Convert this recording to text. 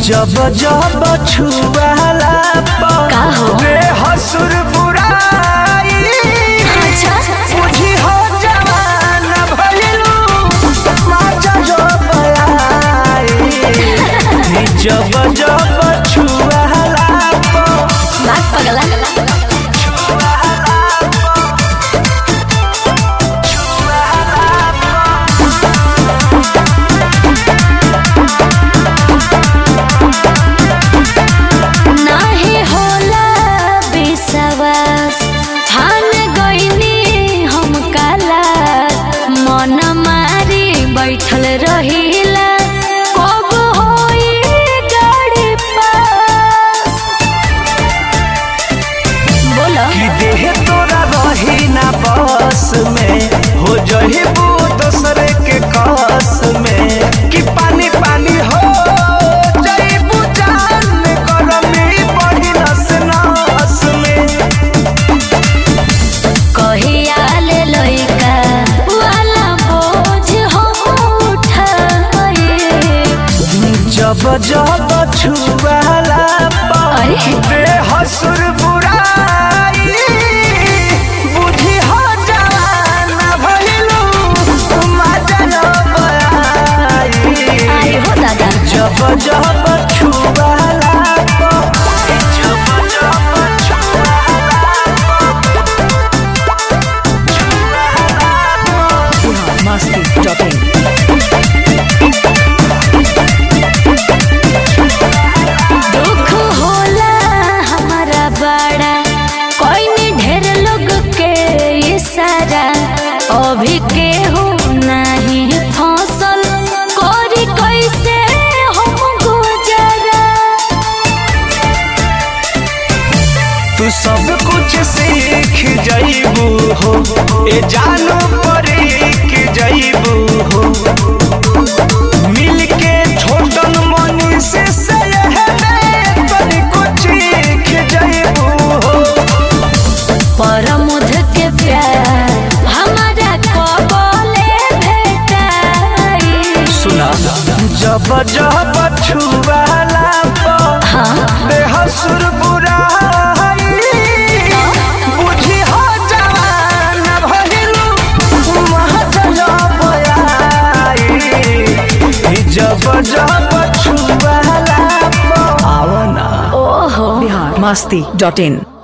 जब जब छुआला का हो? रे हसुर बुराई अच्छा बुझी हो जवान भइलू माचा जो बलाई जब जब छुआला बात पगला नाही होला विश्वास ठान गईनी हम काला मन मारी बैठल रहिला कब होई गाड़ी पास बोलो कि देह तोरा रही ना बस में हो जही वो दूसरे के कस में कि पानी पानी हो जईबू जान गरमी बढ़ी नस नस में कहिया ले लइका वाला बोझ हम उठाए जब जब छुआला अरे। बे हसुर बुराई बुझी हो जवान भइलू मजा न बयाई आई हो दादा जब जब छुआला जब जब छुआला masti.in दुख होला हमारा बड़ा कोई नहीं ढेर लोग के इशारा अभी केहू नहीं फसल करी कैसे हम गुजरा तू सब कुछ सीख जाइबू हो ए जानो परीख जाइबू हो मिल के छोटन मनी से कुछ सीख जाइबू हो परमुध के प्यार हमारा कबले भेटाई सुना जब जब छुआला हाँ बेहसुर बुराई बुझी हो जवान भइलू महजल बयाई जब जब छुआला आवना ओहो masti.in